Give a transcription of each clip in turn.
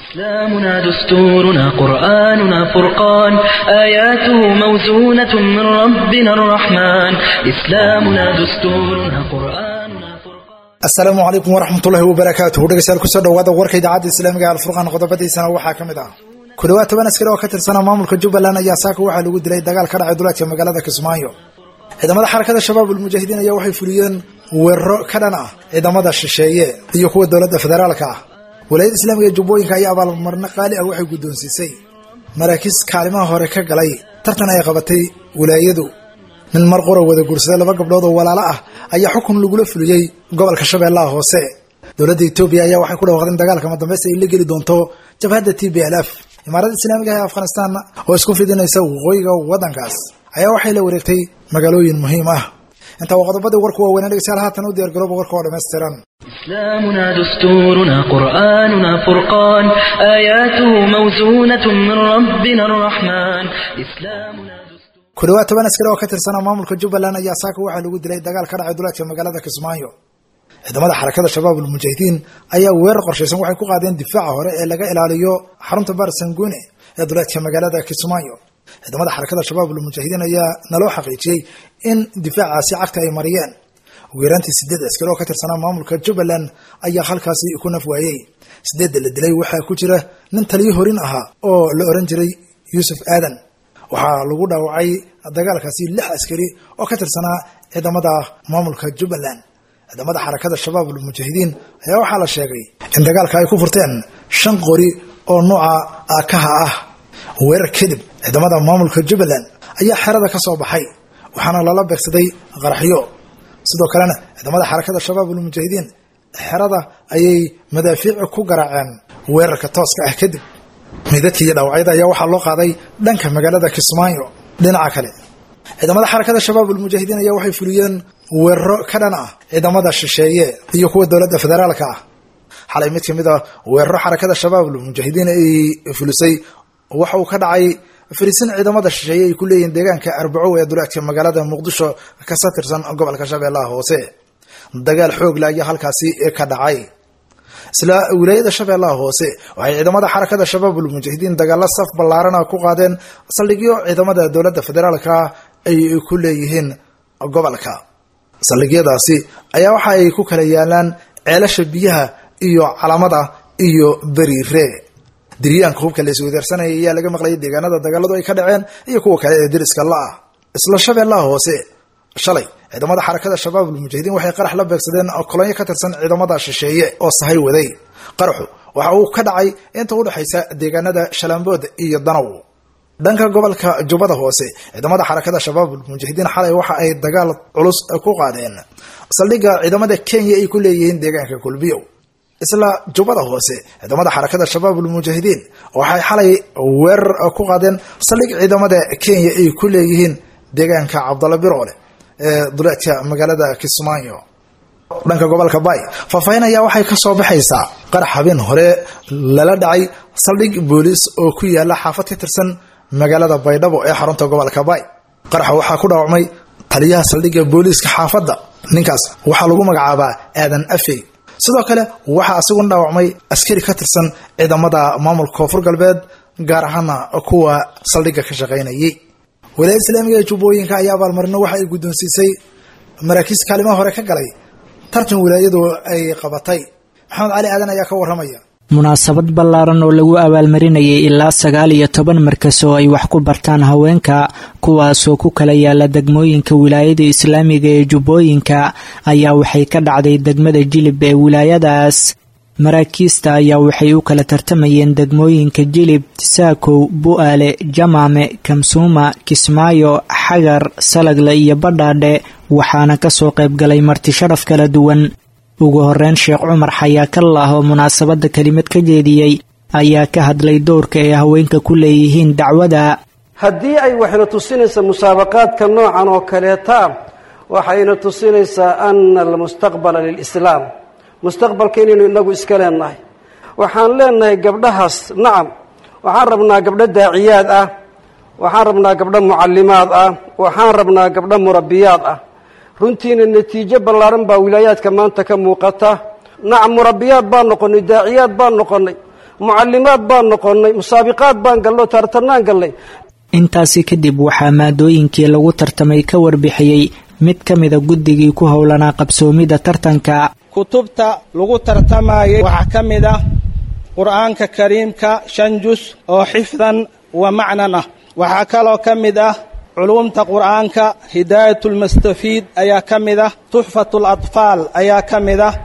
إسلامنا دستورنا قرآننا فرقان آياته موزونة من ربنا الرحمن إسلامنا دستورنا قرآننا فرقان asalaamu calaykum waraxmatullaahi wabarakaatuhu dhegeystayaal kusoo dhawaada warka idaacadda islaamiga ee alfurqaan qodobadiisana waxaa ka mid ah ku dhawaad toban askari oo ka tirsana maamulka jubbaland ayaa saaka waxaa lagu dilay dagaal ka dhacay duleedka magaalada kismaayo ciidamada xarakada shabaab ulmujaahidiin ayaa waxay fuliyeen weeraro ka dhan ah ciidamada shisheeye iyo kuwa dowladda federaalka ah walaayada islaamiga ee jubbooyinka ayaa abaalmarno qaali ah waxay guddoonsiisay maraakiis kaalimaha hore ka galay tartan ay qabatay walaayadu nin mar qura wada guursaday laba gabdhood oo walaalo ah ayaa xukun lagula fuliyey gobolka shabeellaha hoose dowladda etoobiya ayaa waxay ku dhawaaqdeen dagaalka madambeysta ay la geli doonto jabhadda t b l f imaaradda islaamiga ee afghanistan oo isku fidinaysa waqooyiga waddankaas ayaa waxay la wareegtay magaalooyin muhiim ah intaa waa qodobadii warku waaweynaa dhegeystayaal haatan u diyaar garooba warka oo dhammaystiran إسلامنا دستورنا قرآننا فرقان آياته موزونة من ربنا الرحمن إسلامنا دستور ku dhawaad toban askari oo ka tirsana maamulka jubbaland ayaa saaka waxaa lagu dilay dagaal ka dhacay duleedka magaalada kismaayo ciidamada xarakada shabaab ulmujaahidiin ayaa weerar qorshaysan waxay ku qaadeen difaaca hore ee laga ilaaliyo xarunta baar sanguune ee duleedka magaalada kismaayo ciidamada xarakada shabaab ulmujaahidiin ayaa naloo xaqiijiyey in difaacaasi cagta ay mariyeen ugu yaraantii sideed askari oo ka tirsanaa maamulka jubbaland ayaa halkaasi ku naf waayey sideedda la dilay waxaa ku jira nin taliyo horin ahaa oo la oran jiray yuusuf aadan waxaa lagu dhaawacay dagaalkaasi lix askari oo ka tirsanaa ciidamada maamulka jubbaland ciidamada xarakada shabaab ulmujaahidiin ayaa waxaa la sheegay in dagaalka ay ku furteen shan qori oo nooca aakaha ah weerar kadib ciidamada maamulka jubbaland ayaa xerada ka soo baxay waxaana lala beegsaday qaraxyo sidoo kalena ciidamada xarakada shabaab ulmujaahidiin xerada ayay madaafiici ku garaaceen weerarka tooska ah kadib meydadka iyo dhaawacyada ayaa waxaa loo qaaday dhanka magaalada kismaayo dhinaca kale ciidamada xarakada shabaab ulmujaahidiin ayaa waxay fuliyeen weeraro ka dhan ah ciidamada shisheeye iyo kuwa dowladda federaalka ah xalay mid kamid a weeraro xarakada shabaab ulmujaahidiin ay fulisay waxa uu ka dhacay fariisin ciidamada shisheeye ay ku leeyihiin deegaanka arbaco ee duleedka magaalada muqdisho kasa tirsan gobolka shabeellaha hoose dagaal xoogle ayaa halkaasi ka dhacay isla wilaayada shabeellaha hoose waxay ciidamada xarakada shabaab ulmujaahidiin dagaalo saf ballaarana ku qaadeen saldhigyo ciidamada dowladda federaalka ay ku leeyihiin gobolka saldhigyadaasi ayaa waxa ay ku kala yaalaan ceelasha biyaha iyo calamada iyo beriire diryaanka hubka la iswadaarsanaya ayaa laga maqlayay deegaanada dagaaladu ay ka dhaceen iyo kuwa kale ee deriska la-ah isla shabeellaha hoose shalay ciidamada xarakada shabaab ulmujaahidiin waxay qarax la beegsadeen kolonyo ka tirsan ciidamada shisheeye oo sahay waday qaraxu waxa uu ka dhacay inta udhexaysa deegaanada shalambood iyo danow dhanka gobolka jubbada hoose ciidamada xarakada shabaab ulmujaahidiin xalay waxa ay dagaal culus ku qaadeen saldhigga ciidamada kenya ay ku leeyihiin deegaanka kulbiyow isla jubbada hoose ciidamada xarakada shabaab ulmujaahidiin waxay xalay weerar ku qaadeen saldhig ciidamada kenya ay ku leeyihiin deegaanka cabdalla biroole ee duleedka magaalada kismaayo dhanka gobolka bay faahfaahin ayaa waxay ka soo baxaysaa qarax habeen hore lala dhacay saldhig booliis oo ku yaala xaafad ka tirsan magaalada baydhabo ee xarunta gobolka bay qaraxa waxaa ku dhaawacmay taliyaha saldhigga booliiska xaafadda ninkaas waxaa lagu magacaabaa aadan afey sidoo kale waxaa asiguna dhaawacmay askari ka tirsan ciidamada maamulka koonfur galbeed gaar ahaana kuwa saldhigga ka shaqaynayay walaayada islaamiga ee jubbooyinka ayaa abaalmarino waxa ay guddoonsiisay maraakiis kaalimaha hore ka galay tartan wilaayadu ay qabatay maxamed cali aadan ayaa ka warramaya munaasabad ballaaran oo lagu abaalmarinayay ilaa sagaal iyo toban markas oo ay wax ku bartaan haweenka kuwaasoo ku kala yaala degmooyinka wilaayada islaamiga ee jubbooyinka ayaa waxay ka dhacday degmada jilib ee wilaayadaas maraakiista ayaa waxay u kala tartamayeen degmooyinka jilib saakow bu-aale jamaame kamsuuma kismaayo xagar salagle iyo badhaadhe waxaana kasoo qaybgalay marti sharaf kala duwan ugu horeyn sheekh cumar xayaakallah oo munaasabadda kelimad ka jeediyey ayaa ka hadlay dowrka ay haweenka ku leeyihiin dacwada haddii ay waxayna tusinaysaa musaabaqaadka noocan oo kaleeta waxayna tusinaysaa ana almustaqbala lilislaam mustaqbalka inaynu inagu iska leenahay waxaan leenahay gabdhahaas nacam waxaan rabnaa gabdho daaciyaad ah waxaan rabnaa gabdho mucallimaad ah waxaan rabnaa gabdho murabbiyaad ah runtiina natiijo ballaaran baa wilaayaadka maanta ka muuqata nacam murabbiyaad baan noqonnay daaciyaad baan noqonnay mucallimaad baan noqonnay musaabiqaad baan galno tartanaan gallay intaasi kadib waxaa maadooyinkii lagu tartamay ka warbixiyey mid ka mida guddigii ku howlanaa qabsoomidda tartanka kutubta lagu tartamayay waxaa ka mid ah qur'aanka kariimka shan jus oo xifdan wa macnan ah waxaa kaloo ka mid ah culuumta qur'aanka hidaayatulmustafiid ayaa ka mid ah tuxfatlatfaal ayaa ka mid ah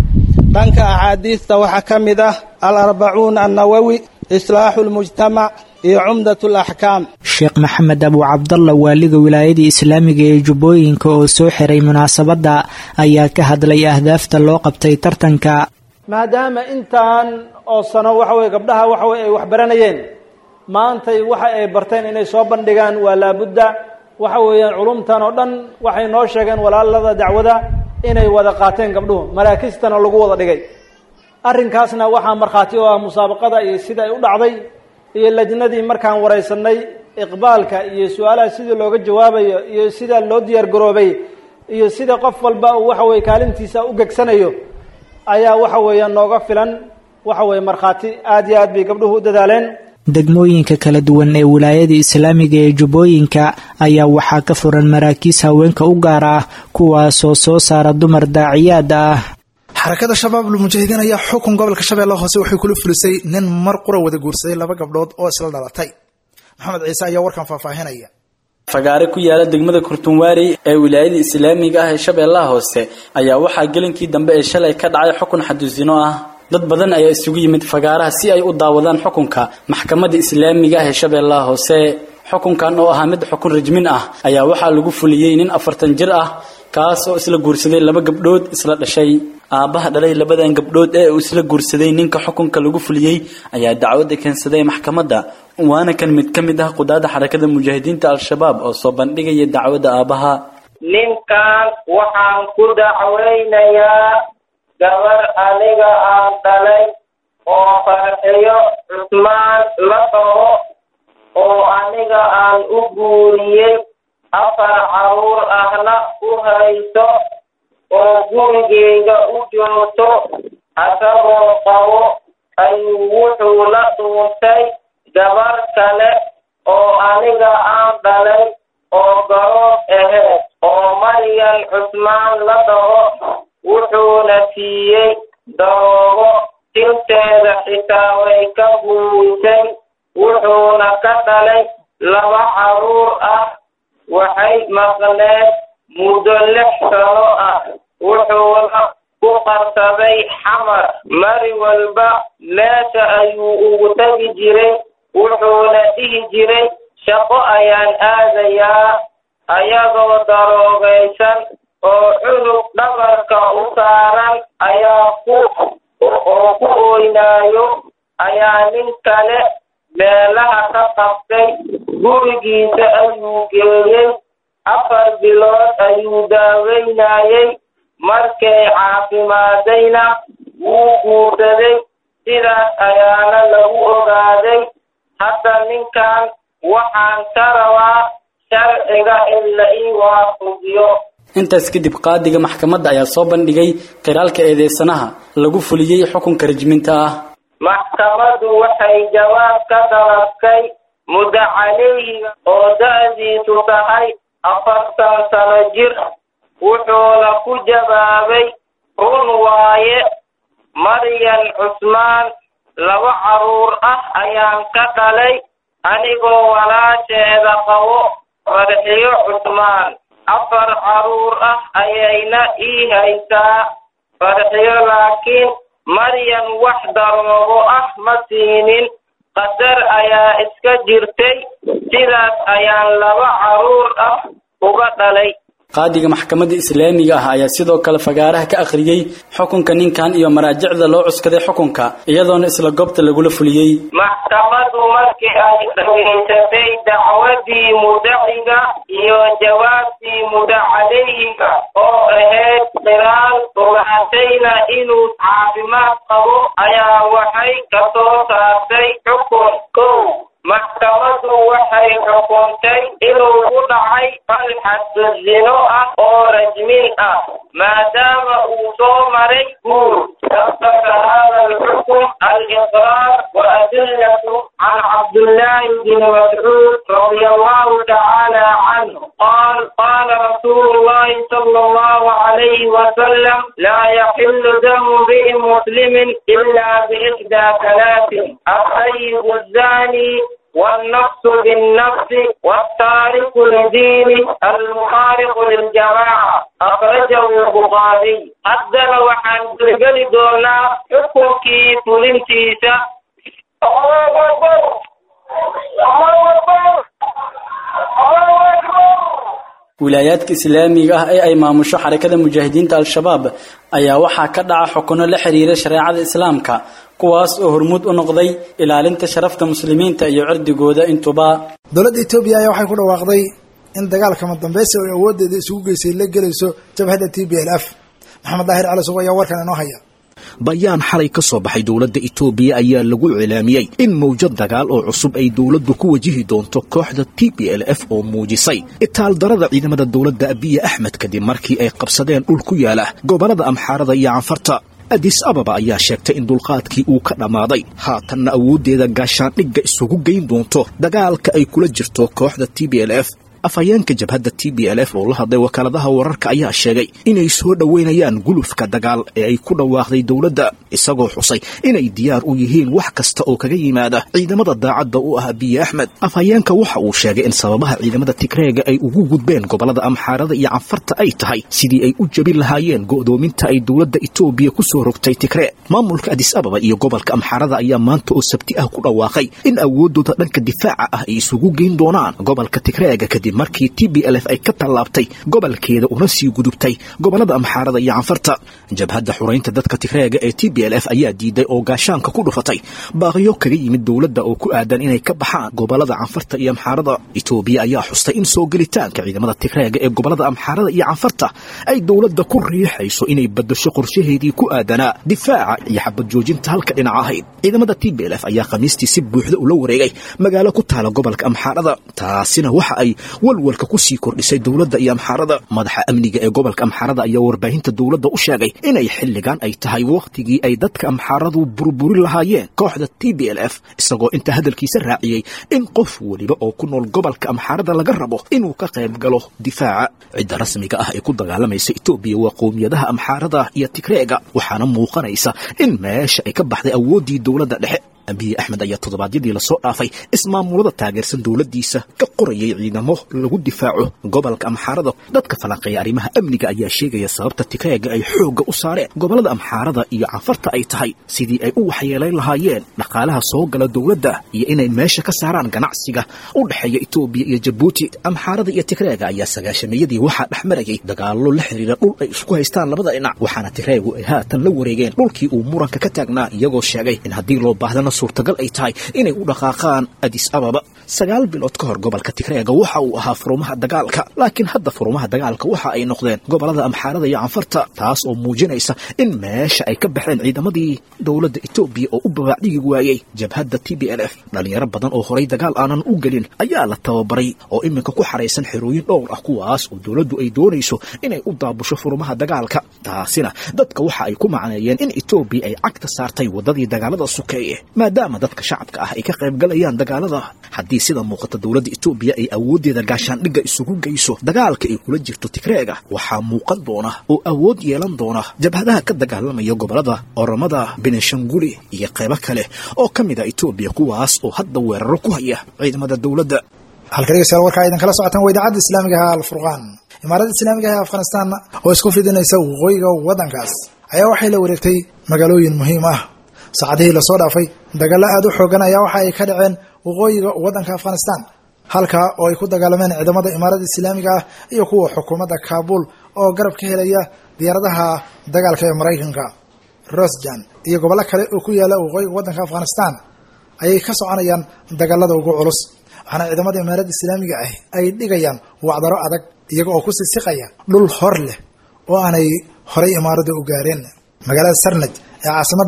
dhanka axaadiista waxaa ka mid ah alarbacuun annawowi islaaxu lmujtamac iyo cumdat alaxkaam sheekh maxamed abu cabdalla waaliga wilaayada islaamiga ee jubbooyinka oo soo xiray munaasabadda ayaa ka hadlay ahdaafta loo qabtay tartanka maadaama intaan oo sano waxa weye gabdhaha waxa weye ay wax baranayeen maantay waxa ay barteen inay soo bandhigaan waa laabudda waxa weeyaan culumtan oo dhan waxay noo sheegeen walaalada dacwada inay wada qaateen gabdhuhu maraakistana lagu wada dhigay arrinkaasna waxaa markhaati oo ah musaabaqada iyo sida ay u dhacday iyo lajnadii markaan waraysanay iqbaalka iyo su-aalaha sidii looga jawaabayo iyo sida loo diyaar garoobay iyo sida qof walba uu waxa weye kaalintiisa u gegsanayo ayaa waxa weeyaan nooga filan waxa weye markhaati aada iyo aad bay gabdhuhu u dadaaleen degmooyinka kala duwan ee wilaayada islaamiga ee jubbooyinka ayaa waxaa ka furan maraakiis haweenka u gaar ah kuwaasoo soo saara dumar daaciyaad ah xarakada shabaab lmujaahidiin ayaa xukun gobolka shabeelle hoose waxay kula fulisay nin mar qura wada guursaday laba gabdhood oo isla dhalatay maxamed ciise ayaa warkan faahfaahinaya fagaare ku yaala degmada kurtunwaari ee wilaayada islaamiga ah ee shabeellaha hoose ayaa waxaa gelinkii dambe ee shalay ka dhacay xukun xadusino ah dad badan ayaa isugu yimid fagaaraha si ay u daawadaan xukunka maxkamadda islaamiga ah ee shabeellaha hoose xukunkan oo ahaa mid xukun rajmin ah ayaa waxaa lagu fuliyey nin afartan jir ah kaas oo isla guursaday laba gabdhood isla dhashay aabbaha dhalay labadan gabdhood ee uu isla guursaday ninka xukunka lagu fuliyey ayaa dacwadda keensaday maxkamadda waana kan mid ka mid ah qudaada xarakada mujaahidiinta al-shabaab oo soo bandhigaya dacwadda aabbaha ninkan waxaan ku dacwaynayaa gabar aniga aan dhalay oo farxiyo cusmaan la dhaho oo aniga aan u guuriyey afar caruur ahna u hayso oo gurigeyga u joogto asagoo qabo ayuu wuxuu la dhuuntay gabar kale oo aniga aan dhalay oo garoob aheed oo maryan cusmaan la dhaho wuxuuna siiyey daroogo tinteeda xitaa way ka buuysay wuxuuna ka dhalay laba caruur ah waxay maqneed muddo lix sano ah wuxuuna ku qarsaday xamar mari walba meesha ayuu ugu tegi jiray wuxuuna dhihi jiray shaqo ayaan aadayaa ayagoo daroogaysan oo cunug dhabarka u saaran ayaa ku oo ku oynaayo ayaa nin kale meelaha ka qabtay gurigiisa ayuu geeyey afar bilood ayuu daaweynayey markay caafimaadayna wuu guursaday sidaas ayaana lagu ogaaday hadda ninkan waxaan ka rabaa sharciga in la ii waafujiyo intaas kadib qaadiga maxkamadda ayaa soo bandhigay qiraalka eedeysanaha lagu fuliyey xukunka rajminta ah maxkamaddu waxay jawaab ka dalabtay muddo caleyhiga oo da-diisu tahay afartan sano jir wuxuuna ku jawaabay run waaye maryan cusmaan laba caruur ah ayaan ka dhalay anigoo walaasheeda qabo farxiyo cusmaan afar caruur ah ayayna ii haysaa farxiyo laakiin maryan wax daroogo ah ma siinin qadar ayaa iska jirtay sidaas ayaan laba caruur ah uga dhalay qaadiga maxkamadda islaamiga ah ayaa sidoo kale fagaaraha ka akhriyey xukunka ninkan iyo maraajicda loo cuskaday xukunka iyadoona isla goobta lagula fuliyey maxkamaddu markii ay dhageysatay dacwadii mudaciga iyo jawaabtii mudacaleyhiga oo ahayd qiraal ogaatayna inuu caafimaad qabo ayaa waxay ka soo saartay xukun kow maxkamadu waxay xukuntay inuu ku dhacay falxaddu zino ah oo rajmin ah maadaama uu soo maray guur sabaka hada alxukm aliqraar wa adillatu can cabdullaahi bni mascuud radia allahu tacaala canhu qaal qaala rasuulu llahi sala allahu alayhi wasalam laa yaxilu damu imri'in muslimin ila biixdaa talaatin الطيب الزاني والنفس بالنفس والتارك لدينه المخالف للجماعة أخرجه البخاري حدنا وحن تلقل دونا حكمكي فلنتيسا الله أكبر الله أكبر الله أكبر wilaayaadka islaamiga ah ee ay maamusho xarakada mujaahidiinta al-shabaab ayaa waxaa ka dhaca xukuno la xiriira shareecada islaamka kuwaas oo hormuud u noqday ilaalinta sharafta muslimiinta iyo cirdigooda intuba dowladda etoobiya ayaa waxay ku dhawaaqday in dagaalka madambeysi oo awooddeeda isugu geysay la gelayso jabhadda t b l f maxamed daahir cali sugo ayaa warkan inoo haya bayaan xalay ka soo baxay dowladda itoobiya ayaa lagu cilaamiyey in mawjad dagaal oo cusub ay dowladdu ku wajihi doonto kooxda t b l f oo muujisay itaaldarada ciidamada dowladda abiya axmed kadib markii ay qabsadeen dhul ku yaala gobollada amxaarada iyo canfarta adis ababa ayaa sheegtay in dulqaadkii uu ka dhammaaday haatanna awooddeeda gaashaandhigga isugu geyn doonto dagaalka ay kula jirto kooxda t b l f afhayeenka jabhadda t b l f oo la hadlay wakaaladaha wararka ayaa sheegay inay soo dhoweynayaan gulufka dagaal ee ay ku dhawaaqday dowladda isagoo xusay inay diyaar u yihiin wax kasta oo kaga yimaada ciidamada daacadda u ah abiye axmed afhayeenka waxa uu sheegay in sababaha ciidamada tigreega ay ugu gudbeen gobollada amxaarada iyo canfarta ay tahay sidii ay u jebin lahaayeen go'doominta ay dowladda itoobiya ku soo rogtay tigree maamulka adis ababa iyo gobolka amxaarada ayaa maanta oo sabti ah ku dhawaaqay in awooddooda dhanka difaaca ah ay isugu geyn doonaan gobolka tigreega kadib markii t b l f ay ka tallaabtay gobolkeeda una sii gudubtay gobollada amxaarada iyo canfarta jabhadda xuraynta dadka tigreega ee t b l f ayaa diiday oo gaashaanka ku dhufatay baaqiyo kaga yimid dowladda oo ku aadan inay ka baxaan gobollada canfarta iyo amxaarada itoobiya ayaa xustay in soo gelitaanka ciidamada tigreega ee gobollada amxaarada iyo canfarta ay dowladda ku riixayso inay badasho qorshaheedii ku aadanaa difaaca iyo xabad joojinta halka dhinac ahayd ciidamada t b l f ayaa khamiistii si buuxda ula wareegay magaalo ku taala gobolka amxaarada taasina waxa ay walwalka ku sii kordhisay dowladda iyo amxaarada madaxa amniga ee gobolka amxaarada ayaa warbaahinta dowladda u sheegay inay xilligan ay tahay wakhtigii ay dadka amxaaradu burburin lahaayeen kooxda t b l f isagoo inta hadalkiisa raaciyey in qof weliba oo ku nool gobolka amxaarada laga rabo inuu ka qayb galo difaaca cidda rasmiga ah ee ku dagaalamaysa etoobiya waa qowmiyadaha amxaarada iyo tigreega waxaana muuqanaysa in meesha ay ka baxday awooddii dowladda dhexe abiye axmed ayaa toddobaadyadii lasoo dhaafay ismaamulada taageersan dowladdiisa ka qorayay ciidamo lagu difaaco gobolka amxaarada dadka falanqeeya arrimaha amniga ayaa sheegaya sababta tigreega ay xoogga u saareen gobollada amxaarada iyo canfarta ay tahay sidii ay u waxyeelayn lahaayeen dhaqaalaha soo gala dowladda iyo inay meesha ka saaraan ganacsiga u dhexeeya etoobiya iyo jabuuti amxaarada iyo tigreega ayaa sagaashameeyadii waxaa dhex marayay dagaallo la xiriira dhul ay isku haystaan labada dhinac waxaana tigreegu ay haatan la wareegeen dhulkii uu muranka ka taagnaa iyagoo sheegay in haddii loo baahdana suurtagal ay tahay inay u dhaqaaqaan adis ababa sagaal bilood ka hor gobolka tigreega waxa uu ahaa furumaha dagaalka laakiin hadda furumaha dagaalka waxa ay noqdeen gobollada amxaarada iyo canfarta taas oo muujinaysa in meesha ay ka baxeen ciidamadii dowladda etoobiya oo u babaacdhigi waayey jabhadda t b l f dhallinyaro badan oo horay dagaal aanan u gelin ayaa la tababaray oo iminka ku xaraysan xerooyin dhowr ah kuwaas oo dowladdu ay doonayso inay u daabusho furumaha dagaalka taasina dadka waxa ay ku macneeyeen in etoobiya ay cagta saartay waddadii dagaalada sukeeye maadaama dadka shacabka ah ay ka qayb galayaan dagaalada haddii sida muuqata dowladda etoobiya ay awooddeeda gaashaandhigga isugu geyso dagaalka ay kula jirto tigreega waxaa muuqan doona oo awood yeelan doona jabhadaha ka dagaalamaya gobollada oromada benishanguli iyo qaybo kale oo ka mid a etoobiya kuwaas oo hadda weeraro ku haya ciidamada dowladda halka dhegeystayaal warkaa idin kala socotaan waa idaacadda islaamiga ah alfurqaan imaaradda islaamiga ah ee afghanistan oo isku fidinaysa waqooyiga waddankaas ayaa waxay la wareegtay magaalooyin muhiim ah saacadihii lasoo dhaafay dagaallo aada u xoogan ayaa waxa ay ka dhaceen waqooyiga waddanka afghanistan halkaa oo ay ku dagaalameen ciidamada imaaradda islaamiga ah iyo kuwa xukuumadda kaabul oo garab ka helaya diyaaradaha dagaalka ee maraykanka rosjan iyo gobollo kale oo ku yaala waqooyiga waddanka afghanistan ayay ka soconayaan dagaalada ugu culus waxaana ciidamada imaaradda islaamiga ah ay dhigayaan wacdaro adag iyaga oo ku sisiqaya dhul hor leh oo aanay horay imaaradda u gaareen magaalada sarnaj ee caasimadda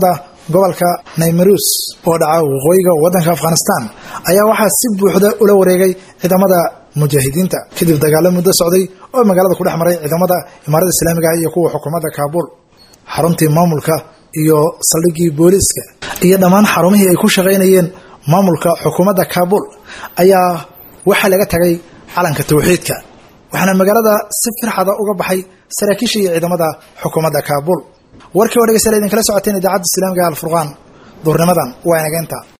gobolka naymarus oo dhaca waqooyiga waddanka afghanistan ayaa waxaa si buuxda ula wareegay ciidamada mujaahidiinta kadib dagaalo muddo socday oo magaalada ku dhex maray ciidamada imaarada islaamiga iyo kuwa xukuumadda kaabuul xaruntii maamulka iyo saldhiggii booliiska iyo dhammaan xarumihii ay ku shaqaynayeen maamulka xukuumadda kaabuul ayaa waxaa laga tagay calanka tawxiidka waxaana magaalada si firxada uga baxay saraakiisha iyo ciidamada xukuumadda kaabuul warkii oo dhegeystayaal idinkala socoteen idaacadda islaamiga alfurqaan duurnimadan waa inageenta